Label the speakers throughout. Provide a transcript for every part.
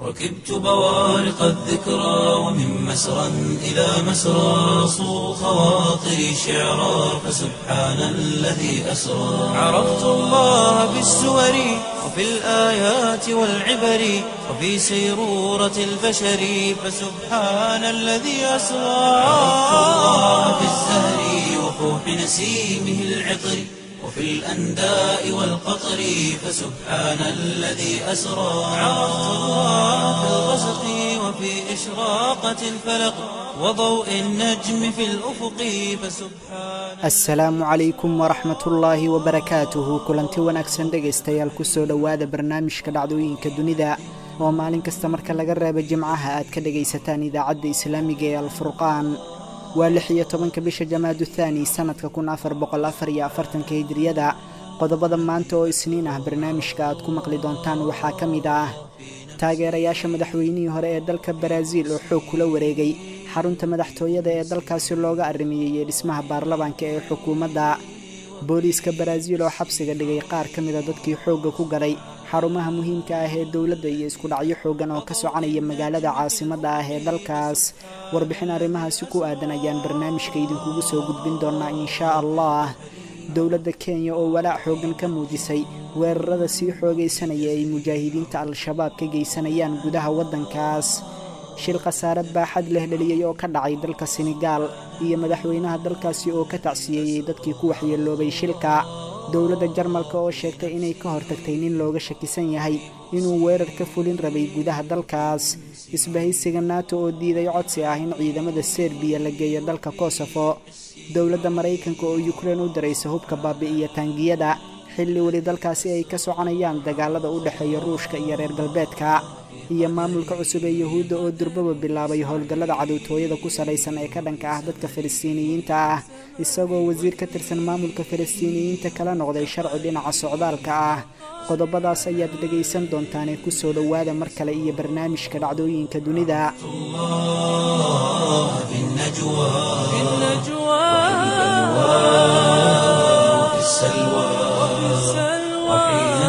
Speaker 1: ركبت بوارق الذكرى ومن مسرى إلى مسرى صو خواطري شعرا فسبحان الذي أسرى عرفت الله بالسور وفي الآيات والعبر وفي سيرورة البشر فسبحان الذي أسرى عرفت الله بالزهر وفوح نسيمه العطر وفي الأنداء والقطر فسبحان الذي أسرى عرفت الله في الغسق وفي إشراقة الفلق وضوء النجم في الأفق فسبحان
Speaker 2: asalaamu calaykum waraxmatullaahi wabarakaatuhu kulanti wanaagsan dhegaystayaal kusoo dhowaada barnaamijka dhacdooyinka dunida oo maalin kasta marka laga reebo jimcaha aad ka dhegaysataan idaacadda islaamiga ee alfurqaan waa lix iyo tobanka bisha jamaadu thaani sannadka kun afar boqol afar iyo afartanka hijriyada qodobada maanta oo isniin ah barnaamijka aad ku maqli doontaan waxaa ka mid ah taageerayaasha madaxweynihii hore ee dalka baraaziil oo xoog kula wareegay xarunta madaxtooyada ee dalkaasi looga arrimeeyey dhismaha baarlamaanka ee xukuumadda booliiska baraaziil oo xabsiga dhigay qaar ka mida dadkii xoogga ku galay xarumaha muhiimka ah ee dowladda iyo isku dhacyo xooggan oo ka soconaya magaalada caasimadda ah ee dalkaas warbixin arrimahaasi ku aadan ayaan barnaamijka idinkugu soo gudbin doonaa inshaa allah dowladda kenya oo walaac xooggan ka muujisay weerarada sii xoogaysanaya ay mujaahidiinta al-shabaab ka geysanayaan gudaha waddankaas shil khasaarad baaxad leh dheliyey oo ka dhacay dalka senegaal iyo madaxweynaha dalkaasi oo ka tacsiyeeyey dadkii ku waxyeeloobay shilka dowladda jarmalka oo sheegtay inay ka hortagtay nin looga shakisan yahay inuu weerar ka fulin rabay gudaha dalkaas isbahaysiga nato oo diiday codsi ah in ciidamada serbiya la geeyo dalka kosofo dowladda maraykanka oo yukrein u diraysa hubka baabi'iya taangiyada xilli weli dalkaasi ay ka soconayaan dagaalada u dhexeeya ruushka iyo reer galbeedka iyo maamulka cusub ee yuhuudda oo durbaba bilaabay howlgallada cadowtooyada ku salaysan ee ka dhanka ah dadka falastiiniyiinta ah isagoo wasiir ka tirsan maamulka falastiiniyiinta kala noqday sharci dhinaca socdaalka ah qodobadaas ayaad dhegaysan doontaanee kusoo dhowaada mar kale iyo barnaamijka dhacdooyinka dunida
Speaker 1: الله في النجوى
Speaker 3: في النجوى
Speaker 1: وفي السلوى وحين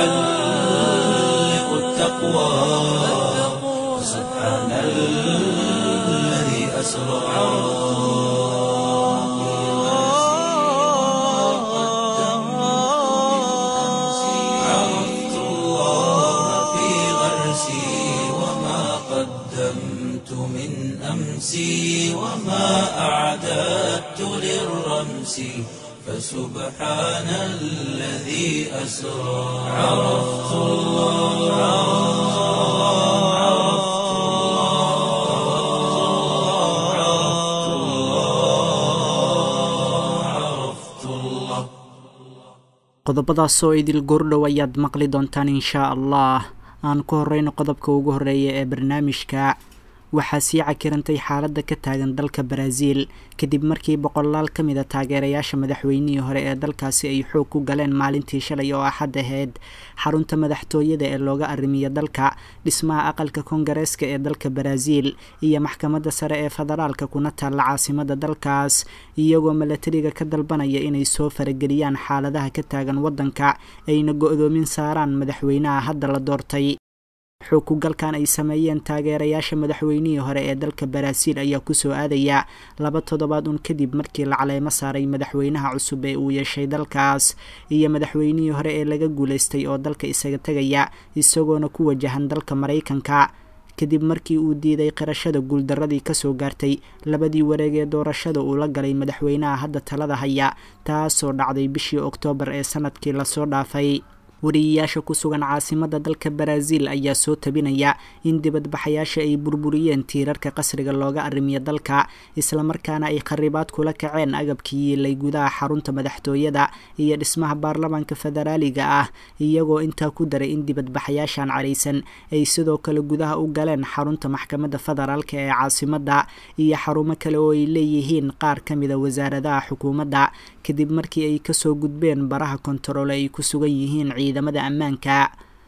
Speaker 1: تحلق التقوى سبحان الذي أسرى عرفت الله في غرسي وما قدمت من أمسي وما أعددت للرمس فسبحان الذي أسرى عرفت الله عرفت الله عرفت الله عرفت الله
Speaker 2: qodobadaasoo idil goordhow ayaad maqli doontaan inshaa allah aan ku horeyno qodobka ugu horeeya ee barnaamijka waxaa sii cakirantay xaaladda ka taagan dalka baraaziil kadib markii boqolaal ka mid a taageerayaasha madaxweynihii hore ee dalkaasi ay xoog ku galeen maalintii shalay oo axad ahayd xarunta madaxtooyada ee looga arrimiya dalka dhismaha aqalka koongareeska ee dalka baraaziil iyo maxkamadda sare ee federaalka kuna taalla caasimada dalkaas iyagoo milatariga ka dalbanaya inay soo farageliyaan xaaladaha ka taagan waddanka ayna go-doomin saaraan madaxweynaha hadda la doortay xoog ku galkan ay sameeyeen taageerayaasha madaxweynihii hore ee dalka baraaziil ayaa kusoo aadaya laba toddobaad un kadib markii la caleemo saaray madaxweynaha cusub ee uu yeeshay dalkaas iyo madaxweynihii hore ee laga guulaystay oo dalka isaga tegaya isagoona ku wajahan dalka maraykanka kadib markii uu diiday qirashada guuldaradii kasoo gaartay labadii wareeg ee doorashada uu la galay madaxweynaha hadda talada haya taasoo dhacday bishii oktoobar ee sanadkii lasoo dhaafay wariyayaasha ku sugan caasimada dalka baraaziil ayaa soo tabinaya in dibadbaxayaasha ay burburiyeen tiirarka qasriga looga arrimiyo dalka islamarkaana ay kharibaad kula kaceen agabkii yiilay gudaha xarunta madaxtooyada iyo dhismaha baarlamaanka federaaliga ah iyagoo intaa ku daray in dibadbaxayaashan caraysan ay sidoo kale gudaha u galeen xarunta maxkamadda federaalka ee caasimada iyo xarumo kale oo ay leeyihiin qaar ka mida wasaaradaha xukuumadda kadib markii ay kasoo gudbeen baraha kontaroole ay ku sugan yihiin ciidamada ammaanka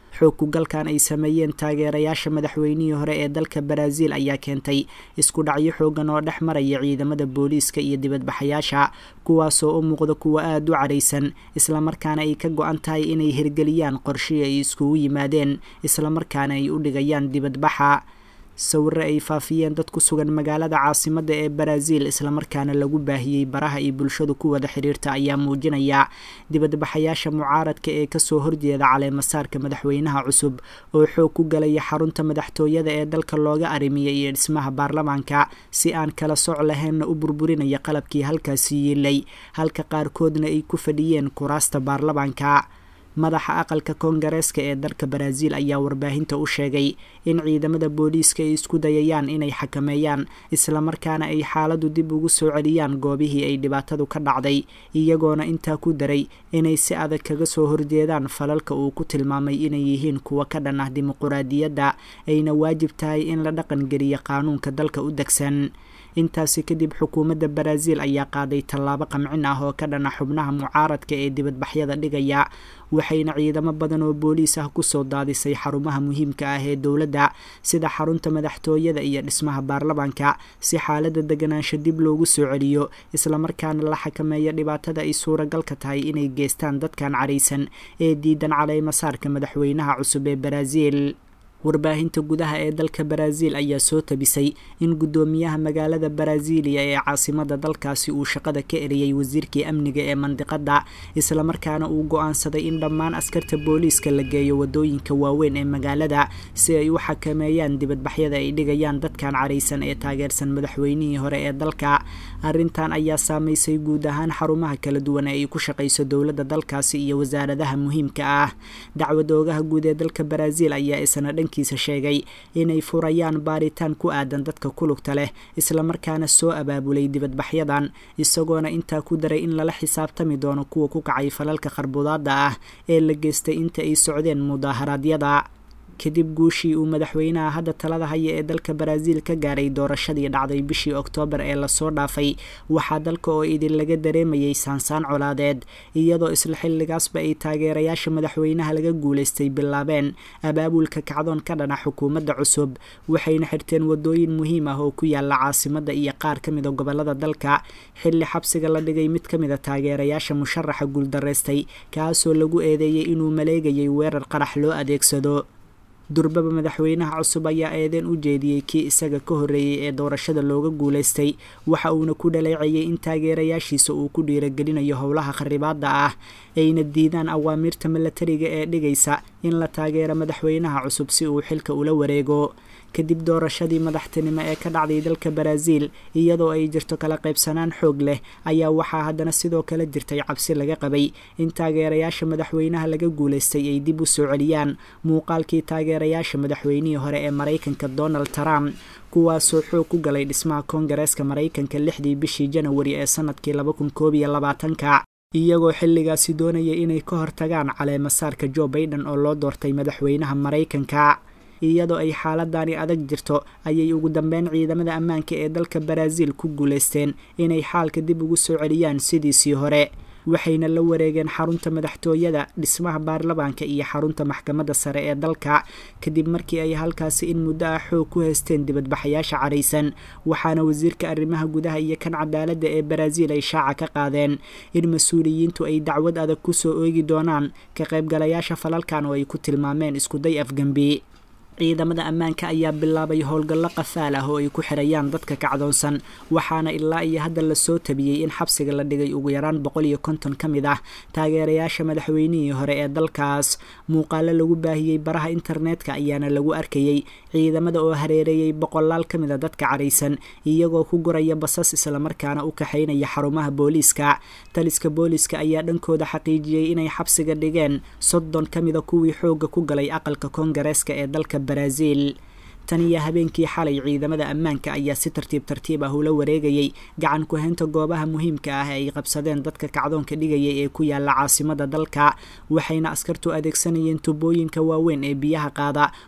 Speaker 2: xoog kugalkan ay sameeyeen taageerayaasha madaxweynihii hore ee dalka baraaziil ayaa keentay isku dhacyo xoogan oo dhex maraya ciidamada booliiska iyo dibadbaxayaasha kuwaasoo u muuqda kuwa aada u caraysan islamarkaana ay ka go-an tahay inay hirgeliyaan qorshii ay iskugu yimaadeen islamarkaana ay u dhigayaan dibadbaxa sawirre ay faafiyeen dad ku sugan magaalada caasimadda ee baraaziil islamarkaana lagu baahiyey baraha iyo bulshadu ku wada xiriirta ayaa muujinaya dibadbaxayaasha mucaaradka ee kasoo horjeeda caleemasaarka madaxweynaha cusub oo xoog ku galaya xarunta madaxtooyada ee dalka looga arimiyay iyo dhismaha baarlamaanka si aan kala soc lahaynna u burburinaya qalabkii halkaasi yiilay halka qaarkoodna ay ku fadhiyeen kuraasta baarlamaanka madaxa aqalka koongareeska ee dalka baraaziil ayaa warbaahinta u sheegay in ciidamada booliiska ay isku dayayaan inay xakameeyaan islamarkaana ay xaaladdu dib ugu soo celiyaan goobihii ay dhibaatadu ka dhacday iyagoona intaa ku daray inay si adag kaga soo horjeedaan falalka uu ku tilmaamay inay yihiin kuwa ka dhan ah dimuquraadiyadda ayna waajib tahay in la dhaqangeliya qaanuunka dalka u degsan intaasi kadib xukuumadda baraaziil ayaa qaaday tallaabo qamcin ah oo ka dhana xubnaha mucaaradka ee dibadbaxyada dhigaya waxayna ciidamo badan oo booliis ah kusoo daadisay xarumaha muhiimka ah ee dowladda sida xarunta madaxtooyada iyo dhismaha baarlamaanka si xaalada deganaansho dib loogu soo celiyo islamarkaana la xakameeyo dhibaatada ay suuragalka tahay inay geystaan dadkan caraysan ee diidan caleymasaarka madaxweynaha cusub ee baraaziil warbaahinta gudaha ee dalka baraaziil ayaa soo tabisay in guddoomiyaha magaalada baraaziiliya ee caasimada dalkaasi uu shaqada ka eriyey wasiirkii amniga ee mandiqada islamarkaana uu go-aansaday in dhammaan askarta booliiska la geeyo wadooyinka waaweyn ee magaalada si ay u xakameeyaan dibadbaxyada ay dhigayaan dadkan caraysan ee taageersan madaxweynihii hore ee dalka arrintan ayaa saameysay guud ahaan xarumaha kala duwan ee ay ku shaqayso dowladda dalkaasi iyo wasaaradaha muhiimka ah dacwad oogaha guud ee dalka baraaziil ayaa isna kiisa sheegay inay furayaan baaritaan ku aadan dadka kulugta leh islamarkaana soo abaabulay dibadbaxyadan isagoona intaa ku daray in lala xisaabtami doono kuwa ku kacay falalka qarbudaada ah ee la geystay inta ay socdeen mudaaharaadyada kadib guushii uu madaxweynaha hadda talada haya ee dalka baraaziil ka gaaray doorashadii dhacday bishii oktoobar ee lasoo dhaafay waxaa dalka oo idin laga dareemayay saansaan colaadeed iyadoo isla xilligaasba ay taageerayaasha madaxweynaha laga guulaystay bilaabeen abaabulka kacdoon ka dhana xukuumadda cusub waxayna xirteen wadooyin muhiim ah oo ku yaala caasimadda iyo qaar ka mida gobolada dalka xilli xabsiga la dhigay mid ka mida taageerayaasha musharaxa guuldaraystay kaasoo lagu eedeeyey inuu maleegayay weerar qarax loo adeegsado durbaba madaxweynaha cusub ayaa eedeen u jeediyey kii isaga ka horreeyey ee doorashada looga guulaystay waxa uuna ku dhaleecayay in taageerayaashiisa uu ku dhiiragelinayo howlaha kharibaada ah ayna diidaan awaamiirta milatariga ee dhigaysa in la taageero madaxweynaha cusub si uu xilka ula wareego kadib doorashadii madaxtinimo ee ka dhacday dalka baraaziil iyadoo ay jirto kala qaybsanaan xoog leh ayaa waxaa haddana sidoo kale jirtay cabsi laga qabay in taageerayaasha madaxweynaha laga guulaystay ay dib u soo celiyaan muuqaalkii taageerayaasha madaxweynihii hore ee maraykanka donald trump kuwaasoo xoog ku galay dhismaha koongareeska maraykanka lixdii bishii janawari ee sanadkii laba kun koob iyo labaatanka iyagoo xilligaasi doonaya inay ka hortagaan caleemasaarka joe baiden oo loo doortay madaxweynaha maraykanka iyadoo ay xaaladani adag jirto ayay ugu dambeyn ciidamada ammaanka ee dalka baraaziil ku guulaysteen inay xaalka dib ugu soo celiyaan sidiisii hore waxayna la wareegeen xarunta madaxtooyada dhismaha baarlamaanka iyo xarunta maxkamadda sare ee dalka kadib markii ay halkaasi in muddo ah xoog ku haysteen dibadbaxayaasha caraysan waxaana wasiirka arrimaha gudaha iyo kan cadaaladda ee baraaziil ay shaaca ka qaadeen in mas-uuliyiintu ay dacwad adag kusoo oogi doonaan ka qaybgalayaasha falalkan oo ay ku tilmaameen iskuday afgembi ciidamada ammaanka ayaa bilaabay howlgallo qafaal ah oo ay ku xirayaan dadka kacdoonsan waxaana ilaa iyo hadda lasoo tabiyey in xabsiga la dhigay ugu yaraan boqol iyo konton ka mid ah taageerayaasha madaxweynihii hore ee dalkaas muuqaalo lagu baahiyey baraha internetka ayaana lagu arkayey ciidamada oo hareereeyey boqolaal ka mid a dadka caraysan iyagoo ku guraya basas islamarkaana u kaxaynaya xarumaha booliiska taliska booliiska ayaa dhankooda xaqiijiyey inay xabsiga dhigeen soddon ka mida kuwii xoogga ku galay aqalka koongareeska ee dalka baraaziil tan iyo habeenkii xalay ciidamada ammaanka ayaa si tartiib tartiib ah ula wareegayay gacan ku-haynta goobaha muhiimka ah ee ay qabsadeen dadka kacdoonka dhigaya ee ku yaala caasimada dalka waxayna askartu adeegsanayeen tubooyinka waaweyn ee biyaha qaada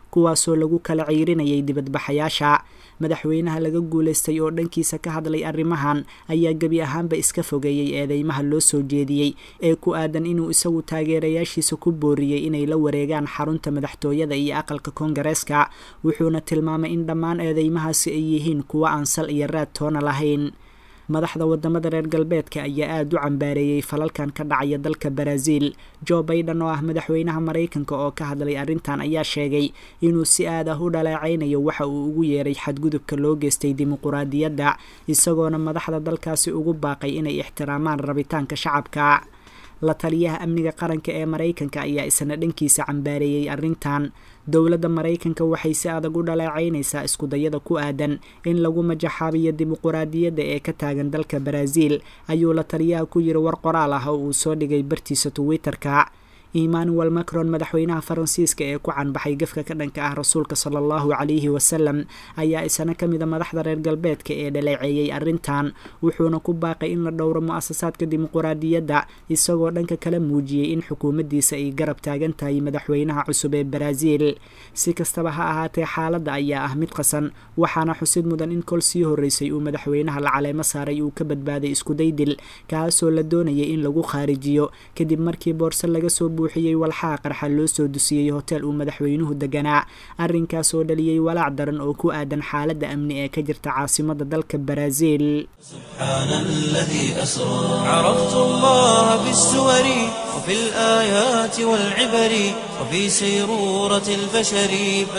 Speaker 2: kuwaasoo lagu kala ciirinayay dibadbaxayaasha madaxweynaha laga guulaystay oo dhankiisa ka hadlay arrimahan ayaa gebi ahaanba iska fogeeyey eedeymaha loo soo jeediyey ee ku aadan inuu isagu taageerayaashiisa ku booriyey inay la wareegaan xarunta madaxtooyada iyo aqalka koongareeska wuxuuna tilmaamay in dhammaan eedeymahaasi ay yihiin kuwo aan sal iyo raad toona lahayn madaxda wadamada reer galbeedka ayaa aada u cambaareeyey falalkan ka dhacaya dalka baraaziil jo baiden oo ah madaxweynaha maraykanka oo ka hadlay arrintan ayaa sheegay inuu si aad ah u dhaleecaynayo waxa uu ugu yeeray xadgudubka loo geystay dimuquraadiyadda isagoona madaxda dalkaasi ugu baaqay inay ixtiraamaan rabitaanka shacabka la taliyaha amniga qaranka ee maraykanka ayaa isna dhankiisa cambaareeyey arrintan dowladda maraykanka waxay si adag u dhaleecaynaysaa iskudayada ku aadan in lagu majaxaabiyo dimuquraadiyadda ee ka taagan dalka baraaziil ayuu la taliyaha ku yiri war qoraal ah oo uu soo dhigay bartiisa twitter-ka emmanuel macron madaxweynaha faransiiska ee ku canbaxay gafka ka dhanka ah rasuulka sala allahu calayhi wasalam ayaa isna ka mida madaxda reer galbeedka ee dhaleeceeyey arrintan wuxuuna ku baaqay in la dhowro mu-asasaadka dimuquraadiyadda isagoo dhanka kala muujiyey in xukuumaddiisa ay garab taagan tahay madaxweynaha cusub ee baraaziil si kastaba ha ahaatee xaaladda ayaa ah mid qasan waxaana xusid mudan in kol sii horreysay uu madaxweynaha la caleemo saaray uu ka badbaaday iskudaydil kaasoo la doonayay in lagu khaarijiyo kadib markii boorse laga soo buuxiyey walxaha qarxa loo soo dusiyey hotel uu madaxweynuhu deganaa arrinkaas oo dhaliyey walaac daran oo ku aadan xaaladda amni ee ka jirta caasimada dalka baraaziil
Speaker 1: سبحان الذي أسرى عرفت الله بالسور وفي الآيات والعبر وفي سيرورة البشر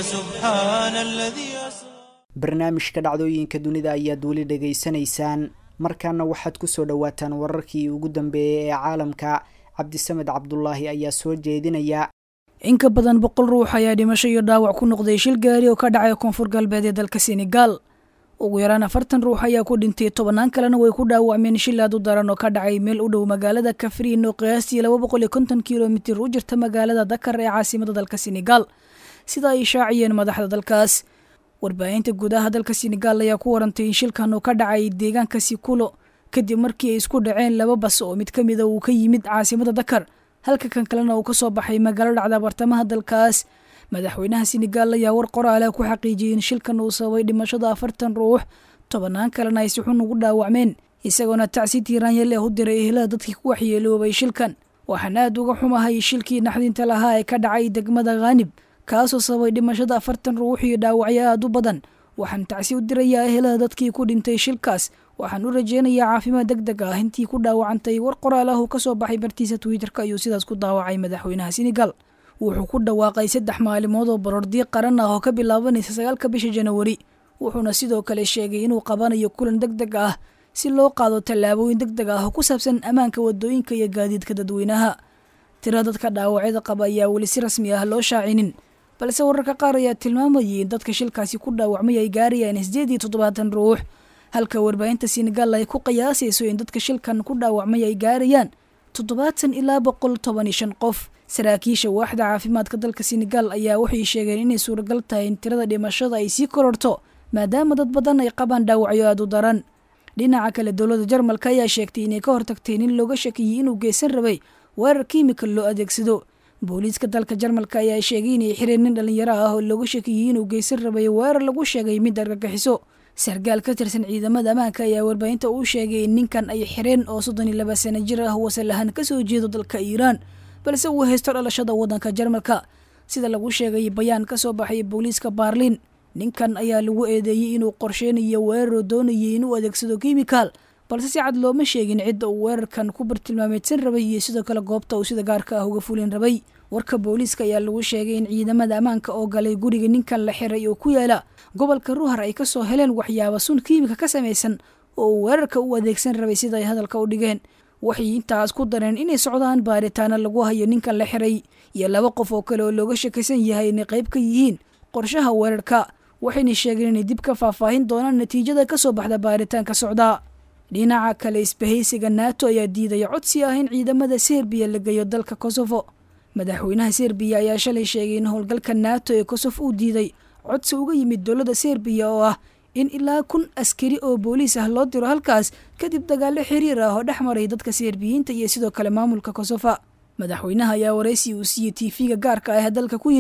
Speaker 1: فسبحان الذي أسرى
Speaker 2: barnaamijka dhacdooyinka dunida ayaad weli dhegaysanaysaan markaana waxaad kusoo dhowaataan wararkii ugu dambeeyey ee caalamka cabdisamed cabdulaahi ayaa soo jeedinaya
Speaker 3: in ka badan boqol ruux ayaa dhimasho iyo dhaawac ku noqday shil gaari oo ka dhacay koonfur galbeed ee dalka senegaal ugu yaraan afartan ruux ayaa ku dhintay tobannaan kalena way ku dhaawacmeen shil aad u daran oo ka dhacay meel u dhow magaalada kafriin oo qiyaastii laba boqol iyo konton kilomitir u jirta magaalada dakar ee caasimada dalka senegaal sida ay shaaciyeen madaxda dalkaas warbaahinta gudaha dalka senegaal ayaa ku warantay in shilkan uu ka dhacay deegaanka sikulo kadib markii ay isku dhaceen laba bas oo mid ka mida uu ka yimid caasimada dakar halka kan kalena uu ka soo baxay magaalo dhacda bartamaha dalkaas madaxweynaha senegaal ayaa war qoraala ku xaqiijiyey in shilkan uu sababay dhimashada afartan ruux tobannaan kalena ay si xun ugu dhaawacmeen isagoona tacsi tiiraanyal ee u diray ehelada dadkii ku waxyeeloobay shilkan waxaan aad uga xumahay shilkii naxdinta lahaa ee ka dhacay degmada khaanib kaasoo sababay dhimashada afartan ruux iyo dhaawacyo aad u badan waxaan tacsi u dirayaa ehelada dadkii ku dhintay shilkaas waxaan u rajeynayaa caafimaad deg deg ah intii ku dhaawacantay war qoraal ah uu ka soo baxay bartiisa twitter-ka ayuu sidaas ku daawacay madaxweynaha senegal wuxuu ku dhawaaqay saddex maalimood oo baroordiiq qaran ah oo ka bilaabanaysa sagaalka bisha janawari wuxuuna sidoo kale sheegay inuu qabanayo kulan deg deg ah si loo qaado tallaabooyin deg deg ah oo ku saabsan ammaanka wadooyinka iyo gaadiidka dadweynaha tira dadka dhaawacyada qaba ayaa weli si rasmi ah loo shaacinin balse wararka qaar ayaa tilmaamayay in dadka shilkaasi ku dhaawacmay ay gaarayaan sideed iyo toddobaatan ruux halka warbaahinta senegal ay ku qiyaasayso in dadka shilkan ku dhaawacmay ay gaarayaan toddobaatan ilaa boqol toban iyo shan qof saraakiisha waaxda caafimaadka dalka senegal ayaa waxay sheegeen inay suuragal tahay in tirada dhimashada ay sii kororto maadaama dad badan ay qabaan dhaawacyo aad u daran dhinaca kale dowladda jarmalka ayaa sheegtay inay ka hortagtay nin looga shakiyey inuu geysan rabay weerar kiimikal loo adeegsado booliiska dalka jarmalka ayaa sheegay inay xireen nin dhallinyaro ah oo looga shakiyey inuu geysan rabay weerar lagu sheegay mid argagixiso sarkaal ka tirsan ciidamada ammaanka ayaa warbaahinta uu sheegay in ninkan ay xireen oo soddon iyo laba sano jir ah wasal ahaan kasoo jeedo dalka iiraan balse uu haysto dhalashada waddanka jarmalka sida lagu sheegay bayaan ka soo baxay booliiska baarliin ninkan ayaa lagu eedeeyey inuu qorsheynayo weeraroo doonayay inuu adeegsado kimikaal balse si cad looma sheegin cidda uu weerarkan ku bartilmaameedsan rabay iyo sidoo kale goobta uu sida gaarka ah uga fulin rabay warka booliiska ayaa lagu sheegay in ciidamada ammaanka oo galay guriga ninkan la xiray oo ku yaala gobolka ruhar ay kasoo heleen waxyaaba sun kiimika ka samaysan oo uu weerarka u adeegsan rabay sida ay hadalka u dhigeen waxay intaas ku dareen inay socdaan baaritaana lagu hayo ninkan la xiray iyo laba qof oo kale oo looga shakaysan yahay inay qayb ka yihiin qorshaha weerarka waxayna sheegeen inay dib ka faahfaahin doonaan natiijada kasoo baxda baaritaanka socdaa dhinaca kale isbahaysiga nato ayaa diidaya codsi ah in ciidamada serbiya la geeyo dalka kosofo madaxweynaha serbiya ayaa shalay sheegay in howlgalka nato ee kosovo uu diiday codsi uga yimid dowladda serbiya oo ah in ilaa kun askari oo booliis ah loo diro halkaas kadib dagaalo xiriir ah oo dhex maray dadka serbiyiinta iyo sidoo kale maamulka kosofa madaxweynaha ayaa waraysi uu siiyey tiifiga gaarka ah dalka ku yidhi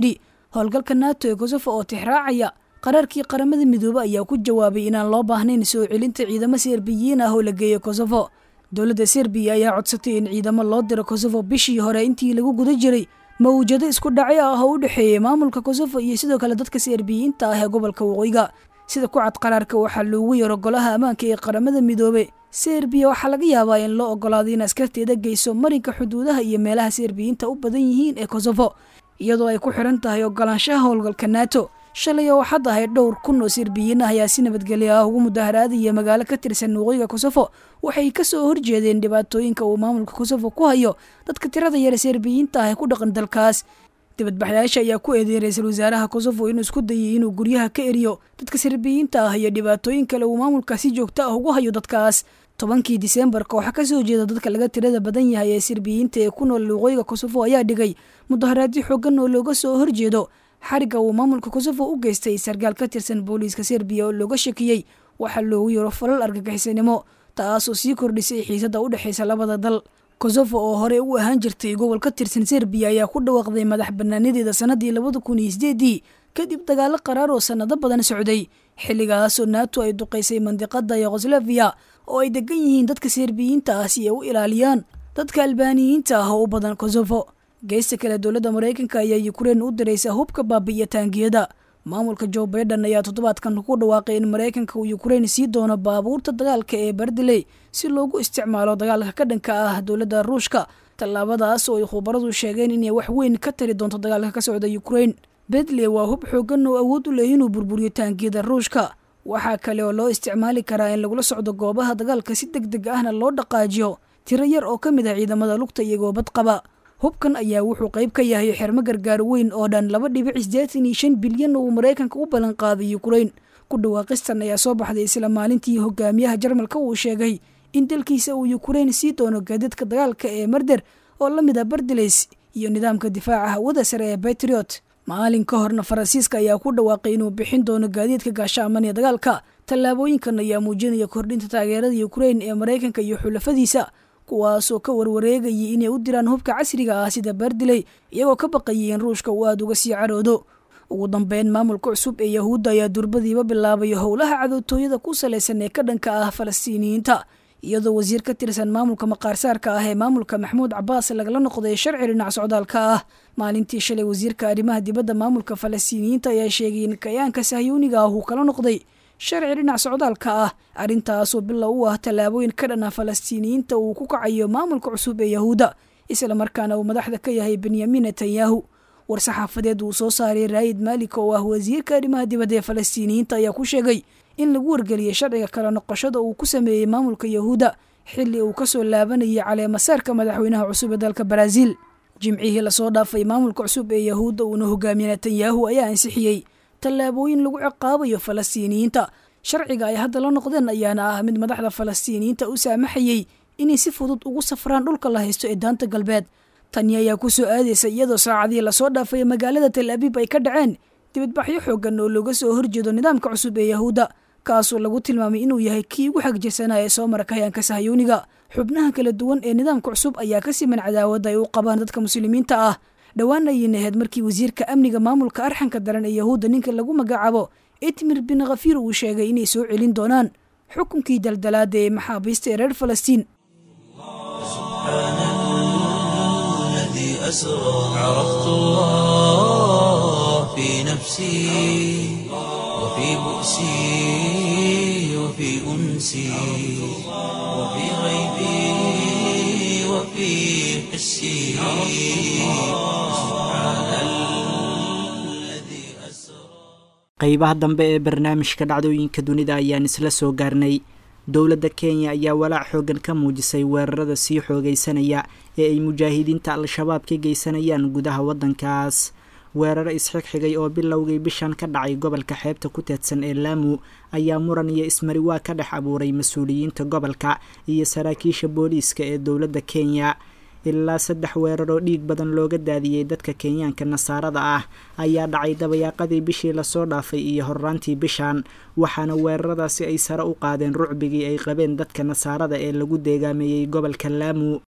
Speaker 3: howlgalka nato ee kosofo oo tixraacaya qaraarkii qaramada midoobe ayaa ku jawaabay inaan loo baahnayn soo celinta ciidamo serbiyiin ah oo la geeyo kosofo dowladda serbiya ayaa codsatay in ciidamo loo diro kosofo bishii hore intii lagu guda jiray mawjado isku dhacyo ah oo u dhexeeyey maamulka kosofo iyo sidoo kale dadka serbiyiinta ah ee gobolka waqooyiga sida ku cad qaraarka waxaa loogu yaro golaha ammaanka ee qaramada midoobe serbiya waxaa laga yaabaa in loo ogolaado in askarteeda geyso marinka xuduudaha iyo meelaha serbiyiinta u badan yihiin ee kosofo iyadoo ay ku xiran tahay ogolaanshaha howlgalka nato shalay oo waxaad ahayd dhowr kun oo serbiyiin ah ayaa si nabadgelyo ah ugu mudaharaadaya magaalo ka tirsan waqooyiga kosofo waxay ka soo horjeedeen dhibaatooyinka uu maamulka kosofo ku hayo dadka tirada yare serbiyiinta ah ee ku dhaqan dalkaas dibadbaxyaasha ayaa ku eedeeyay ra-iisul wasaaraha kosofo inuu isku dayay inuu guryaha ka eriyo dadka serbiyiinta ah iyo dhibaatooyin kale uu maamulka si joogto ah ugu hayo dadkaas tobankii diseembar kooxa ka soo jeeda dadka laga tirada badan yahay ee serbiyiinta ee ku nool waqooyiga kosofo ayaa dhigay mudaharaadyo xoogan oo looga soo horjeedo xariga uu maamulka kosofo u geystay sarkaal ka tirsan booliiska serbiya oo looga shakiyey waxaa loogu yaro falal argagixisanimo taasoo sii kordhisay xiisada u dhexaysa labada dal kosofo oo hore u ahaan jirtay gobol ka tirsan serbiya ayaa ku dhawaaqday madax banaanadeeda sanadii labada kun iyo sideedii kadib dagaalo qaraar oo sanado badan socday xilligaasoo nato ay duqaysay mandiqada yugoslaviya oo ay degan yihiin dadka serbiyiinta ah si ay u ilaaliyaan dadka albaaniyiinta ah oo u badan kosofo geesta kale dowladda maraykanka ayaa ukrein u diraysa hubka baabi'iya taangiyada maamulka jo baiden ayaa toddobaadkan ku dhawaaqay in maraykanka uu ukrein sii doono baabuurta dagaalka ee bardiley si loogu isticmaalo dagaalka ka dhanka ah dowladda ruushka tallaabadaas oo ay khubaradu sheegeen inay wax weyn ka tari doonto dagaalka ka socda ukrein bedley waa hub xoogan oo awood u leh inuu burburiyo taangiyada ruushka waxaa kale oo loo isticmaali karaa in lagula socdo goobaha dagaalka si deg deg ahna loo dhaqaajiyo tiro yar oo ka mid ah ciidamada lugta iyagoo bad qaba hubkan ayaa wuxuu qayb ka yahay xermo gargaar weyn oo dhan laba dhibic sideetan iyo shan bilyan oo uu maraykanka u ballan qaaday ukrein ku dhawaaqistan ayaa soo baxday isla maalintii hogaamiyaha jarmalka uu sheegay in dalkiisa uu ukrein sii doono gaadiidka dagaalka ee marder oo la mid ah bardileys iyo nidaamka difaaca hawada sare ee betriot maalin ka horna faransiiska ayaa ku dhawaaqay inuu bixin doono gaadiidka gaashaaman ee dagaalka tallaabooyinkan ayaa muujinaya kordhinta taageerada ukrein ee maraykanka iyo xulafadiisa kuwaasoo ka warwareegayay inay u diraan hubka casriga ah sida bardiley iyagoo ka baqayay in ruushka uu aada uga sii caroodo ugu dambeyn maamulka cusub ee yahuudda ayaa durbadiiba bilaabay howlaha cadowtooyada ku salaysan ee ka dhanka ah falastiiniyiinta iyadoo wasiir ka tirsan maamulka maqaarsaarka ah ee maamulka maxmuud cabaas lagala noqday sharci dhinac socdaalka ah maalintii shalay wasiirka arrimaha dibadda maamulka falastiiniyiinta ayaa sheegay in kayaanka sahyuuniga ah uu kala noqday sharci dhinac socdaalka ah arrintaasoo bilow u ah tallaabooyin ka dhan ah falastiiniyiinta uu ku kacayo maamulka cusub ee yahuudda isla markaana uu madaxda ka yahay benyamin netanyahu war-saxaafadeed uu soo saaray raayid maalik oo ah wasiirka arrimaha dibadda ee falastiiniyiinta ayaa ku sheegay in lagu wargeliyey sharciga kala noqoshada uu ku sameeyey maamulka yahuudda xilli uu kasoo laabanayay caleemasaarka madaxweynaha cusub ee dalka baraaziil jimcihii lasoo dhaafay maamulka cusub ee yahuudda uuna hogaamiye netanyahu ayaa ansixiyey tallaabooyin lagu ciqaabayo falastiiniyiinta sharciga ay hadda la noqdeen ayaana ah mid madaxda falastiiniyiinta u saamaxayey inay si fudud ugu safraan dhulka la haysto ee daanta galbeed tani ayaa ku soo aadaysa iyadoo saacadii lasoo dhaafay magaalada tel abiib ay ka dhaceen dibadbaxyo xoogan oo looga soo horjeedo nidaamka cusub ee yahuudda kaasoo lagu tilmaamay inuu yahay kii ugu xagjirsanaa ee soo mara kahayaanka sahyuuniga xubnaha kala duwan ee nidaamka cusub ayaa ka siman cadaawadda ay u qabaan dadka muslimiinta ah dhowaan ayayna ahayd markii wasiirka amniga maamulka arxanka daran ee yahuudda ninka lagu magacaabo itmir bin khafiir uu sheegay inay soo celin doonaan xukunkii daldalaada ee maxaabiista ee reer falastiin
Speaker 1: الذي أسرى عرفت الله في نفسي وفي بؤسي وفي أنسي وفي غيبي وفي حسي سبحان الذي أسرى
Speaker 2: qeybaha dambe ee barnaamijka dhacdooyinka dunida ayaan isla soo gaarnay dowladda kenya ayaa walaac xoogan ka muujisay weerarada sii xoogaysanaya ee ay mujaahidiinta al-shabaab ka geysanayaan gudaha waddankaas weeraro isxigxigay oo bilowgay bishan ka dhacay gobolka xeebta ku teedsan ee laamu ayaa muran iyo ismariwaa ka dhex abuuray mas-uuliyiinta gobolka iyo saraakiisha booliiska ee dowladda kenya ilaa saddex weeraroo dhiig badan looga daadiyey dadka kenyaanka nasaarada ah ayaa dhacay dabayaaqadii bishii lasoo dhaafay iyo horraantii bishan waxaana weeraradaasi ay sare u qaadeen rucbigii ay qabeen dadka nasaarada ee lagu deegaameeyey gobolka laamu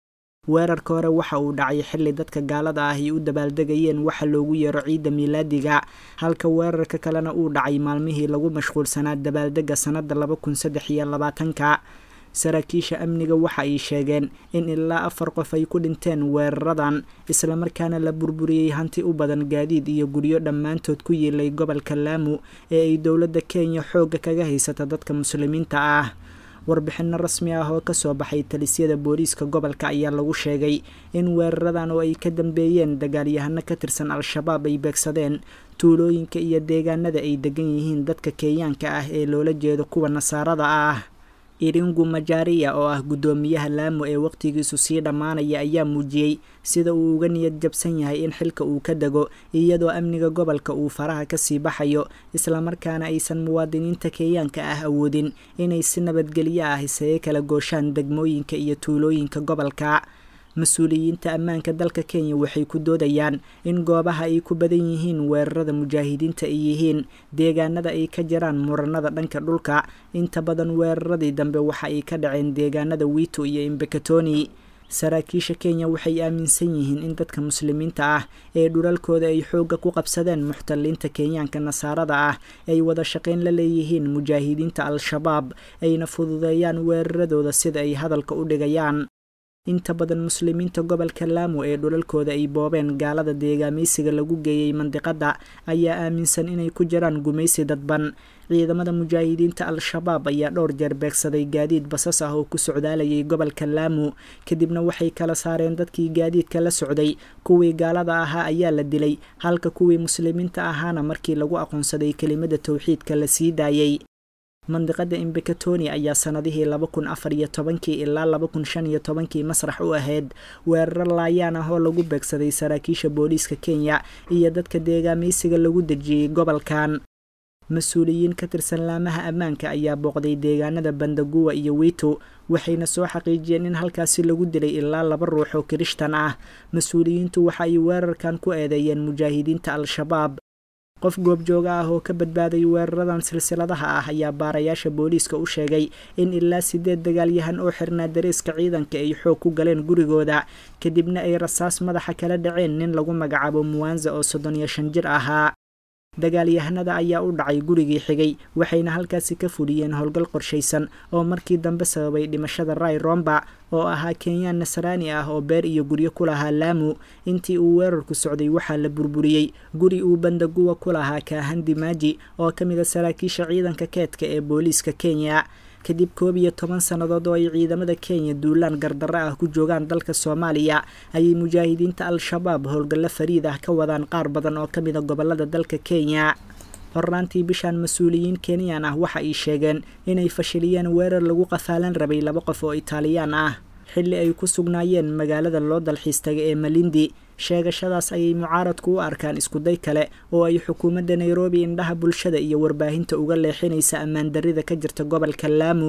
Speaker 2: weerarka hore waxa uu dhacay xilli dadka gaalada ah ay u dabaaldegayeen waxa loogu yeero ciidda miilaadiga halka weerarka kalena uu dhacay maalmihii lagu mashquulsanaa dabaaldega sannadda laba kun saddex iyo labaatanka saraakiisha amniga waxa ay sheegeen in ilaa afar qof ay ku dhinteen weeraradan islamarkaana la burburiyey hanti u badan gaadiid iyo guryo dhammaantood ku yiilay gobolka laamu ee ay dowladda kenya xoogga kaga haysata dadka muslimiinta ah warbixinno rasmi ah oo kasoo baxay talisyada booliiska gobolka ayaa lagu sheegay in weeraradan oo ay ka dambeeyeen dagaalyahano ka tirsan al-shabaab ay beegsadeen tuulooyinka iyo deegaanada ay degan yihiin dadka kenyaanka ah ee loola jeedo kuwa nasaarada ah iringu majaariya oo ah guddoomiyaha laamo ee waqtigiisu sii dhammaanaya ayaa muujiyey sida uu uga niyad jabsan yahay in xilka uu ka dego iyadoo amniga gobolka uu faraha kasii baxayo islamarkaana aysan muwaadiniinta kenyaanka ah awoodin inay si nabadgelyo ah isaga kala gooshaan degmooyinka iyo tuulooyinka gobolka mas-uuliyiinta ammaanka dalka kenya waxay ku doodayaan in goobaha ay ku badan yihiin weerarada mujaahidiinta ay yihiin deegaanada ay ka jiraan muranada dhanka dhulka inta badan weeraradii dambe waxa ay ka dhaceen deegaanada wiito iyo imbekatoni saraakiisha kenya waxay aaminsan yihiin in dadka muslimiinta ah ee dhulalkooda ay xoogga ku qabsadeen muxtaliinta kenyaanka nasaarada ah ay wada shaqayn la leeyihiin mujaahidiinta al-shabaab ayna fududeeyaan weeraradooda sida ay hadalka u dhigayaan inta badan muslimiinta gobolka laamo ee dhulalkooda ay boobeen gaalada deegaamaysiga lagu geeyey mandiqadda ayaa aaminsan inay ku jiraan gumaysi dadban ciidamada mujaahidiinta al-shabaab ayaa dhowr jeer beegsaday gaadiid basas ah oo ku socdaalayay gobolka laamo kadibna waxay kala saareen dadkii gaadiidka la socday kuwii gaalada ahaa ayaa la dilay halka kuwii muslimiinta ahaana markii lagu aqoonsaday kelimada towxiidka la sii daayey mandiqada imbekatoni ayaa sanadihii laba kun afar iyo tobankii ilaa laba kun shan iyo tobankii masrax u ahayd weeraro laayaan ah oo lagu beegsaday saraakiisha booliiska kenya iyo dadka deegaamaysiga lagu dejiyey gobolkan mas-uuliyiin ka tirsan laamaha ammaanka ayaa booqday deegaanada bandaguwa iyo wiito waxayna soo xaqiijiyeen in halkaasi lagu dilay ilaa laba ruux oo kirishtan ah mas-uuliyiintu waxa ay weerarkan ku eedeeyeen mujaahidiinta al-shabaab qof goobjooga ah oo ka badbaaday weeraradan silsiladaha ah ayaa baarayaasha booliiska u sheegay in ilaa sideed dagaalyahan oo xirnaa dareeska ciidanka ay xoog ku galeen gurigooda kadibna ay rasaas madaxa kala dhaceen nin lagu magacaabo muwanza oo soddon iyo shan jir ahaa dagaalyahanada ayaa u dhacay gurigii xigay waxayna halkaasi ka fuliyeen howlgal qorshaysan oo markii dambe sababay dhimashada ray romba oo ahaa kenyaan nasraani ah oo beer iyo guryo ku lahaa laamu intii uu weerarku socday waxaa la burburiyey guri uu bandaguwa ku lahaa kaahandi maaji oo ka mid a saraakiisha ciidanka keedka ee booliiska kenya kadib koob iyo toban sannadood oo ay ciidamada kenya duulaan gardarro ah ku joogaan dalka soomaaliya ayay mujaahidiinta al-shabaab howlgallo fariid ah ka wadaan qaar badan oo ka mid a gobolada dalka kenya hornaantii bishaan mas-uuliyiin kenyan ah waxa ay sheegeen inay fashiliyeen weerar lagu qafaalan rabay laba qof oo itaaliyaan ah xilli ay ku sugnaayeen magaalada loo dalxiistaga ee malindi sheegashadaas ayay mucaaradku u arkaan iskuday kale oo ay xukuumadda nairobi indhaha bulshada iyo warbaahinta uga leexinaysa ammaan darrida ka jirta gobolka laamu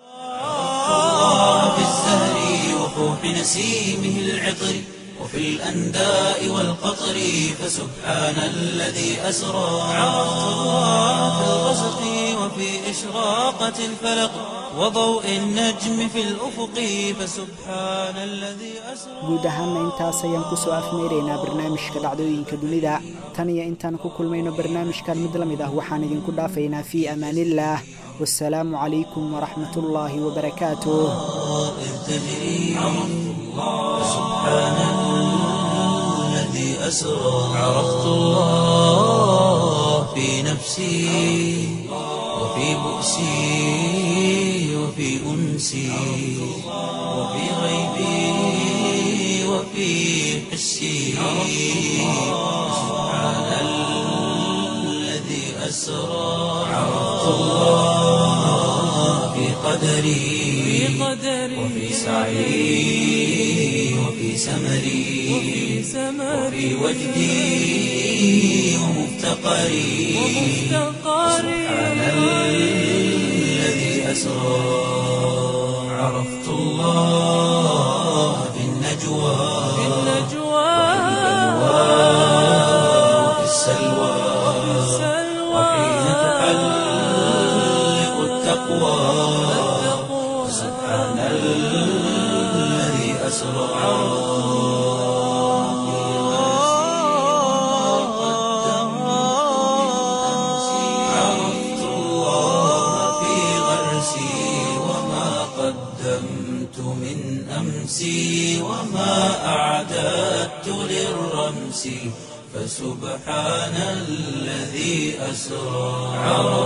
Speaker 1: وفي الأنداء والقطر فسبحان الذي أسرى عرفت الله في الغسق وفي إشراقة الفلق وضوء النجم في الأفق فسبحان الذي أسرى
Speaker 2: guud ahaanna intaas ayaan kusoo afmeeraynaa barnaamijka dhacdooyinka dunida tan iyo intaan ku kulmayno barnaamijkan mid la mid ah waxaan idinku dhaafaynaa fii amaaniillaah wasalaamu calaykum waraxmat ullaahi wabarakaatuh
Speaker 1: سبحان الذي أسرى عرفت الله في نفسي وفي بؤسي وفي أنسي وفي غيبي وفي حسي سبحان الذي أسرى عرفت الله في قدري وفي سعي وفي سمري وفي وجدي ومفتقري سبحان الذي أسرى عرفت الله في النجوى وفي السلوى وحين تحلق التقوى سبحان الذي أسرى عرفت الله في غرسي وما قدمت من أمسي وما أعددت للرمس فسبحان الذي أسرى عرفت